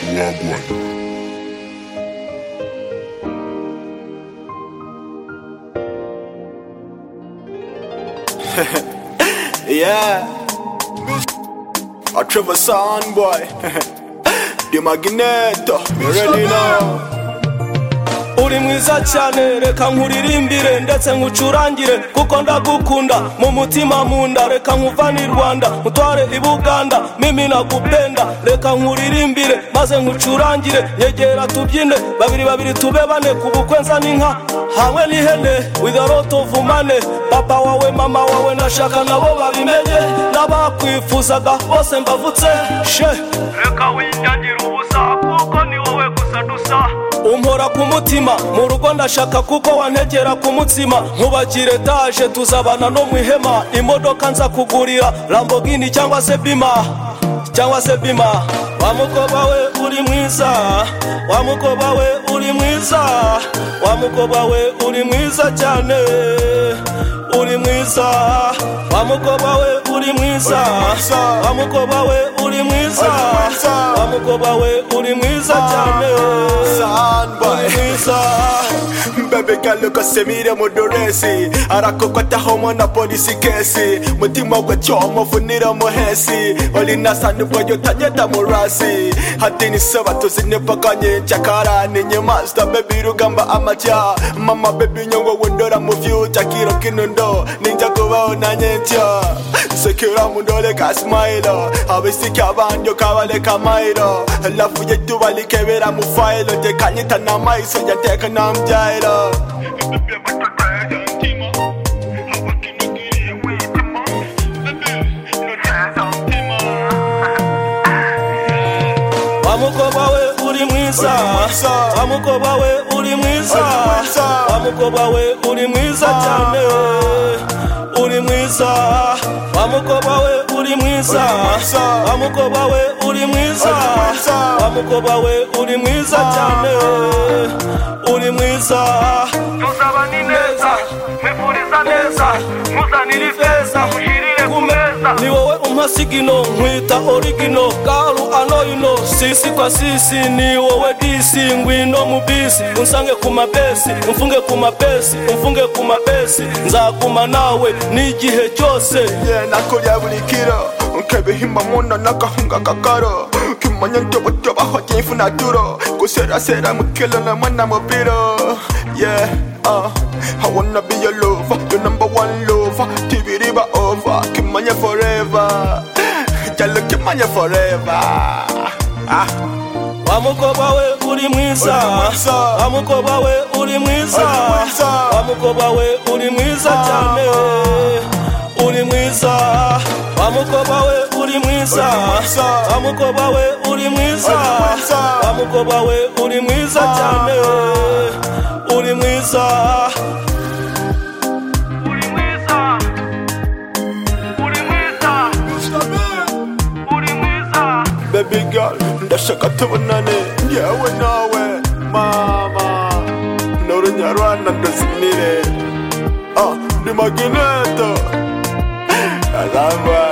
Vila Blanca. Yeah. I Trevor Son boy. the Magneto. You ready now? uri mwiza cyane reka nkuririmbire ndetse nkucurangire kuko ndagukunda mu mutima mu nda reka nkuvane i rwanda mutware i buganda mimi nagupenda reka nkuririmbire maze nkucurangire nyegera tubyine babiri babiri tube bane ku bukwe nzana inka hamwe n'ihene with a lot of money papa wawe mama wawe nashaka nabo babimenye n'abakwifuzaga bose mbavutse she reka winyagira ubusa kuko ni wowe gusa dusa umpora ku mutima mu rugo ndashaka kuko wantegera ku mutsima nkubakira etaje tuzabana no mu ihema imodoka nza kugurira lambogini cyangwa se bima cyangwa se bima wa mukoba we uri mwiza wa mukoba we uri mwiza wa mukoba we uri mwiza cyane uri mwiza wa mukoba we uri mwiza wa mukoba we uri mwiza wa mukoba we uri mwiza cyane Son boy. Bebe kaluko semire muduresi arakoko tahomo na polisi kesi mutima gwe cyomo funira muhesi oli nasani bwoyo tanyeta murasi hatini seba tuzine paka nyinshi akarani nyimasita bebi rugamba amacya mama bebi nyongo wendora mu fyuta kiro kinundo ninja kubaho nanye ntya sekera mundole ka smailo abisika abandi ukabale ka mailo lafu yetu balikebera mu failo tekanyita na maiso yateka na mjailo wa mukoba we uri mwiza wa mukoba we uri mwiza wa mukoba we uri mwiza cyane uri mwiza wa mukoba we uri mwiza wa mukoba we uri mwiza wa mukoba we uri mwiza cyane uri mwiza tuzaba ni neza mwifuriza neza muzanire ifeza mushyirire ku meza ni wowe umpa sigino nkwita origino garu anoyino sisi kwa sisi ni wowe disi ngwino mu bisi unsange ku mabesi umfunge ku mabesi umfunge ku mabesi nzaguma nawe n'igihe cyose yeah, nakurya buri kiro nkebihimba muno n'agahunga kakaro kimanya ntobotobaho cyifuna duro guserasera mukilo na mwana mupiro yeah, uh, I wanna be your lover, your number one lover TV riba over, kimanya forever Jalo kimanya forever ah. wa mukoba we uri mwiza wa mukoba we uri mwiza wa mukoba we uri mwiza cyane uri mwiza wa mukoba we uri mwiza wa mukoba we uri mwiza wa mukoba we uri mwiza cyane uri mwiza uri mwiza uri mwiza uri mwiza Baby girl, ndashaka tubonane yewe nawe mama ni urunyarwanda ndazinire ah, ndi magineta aramba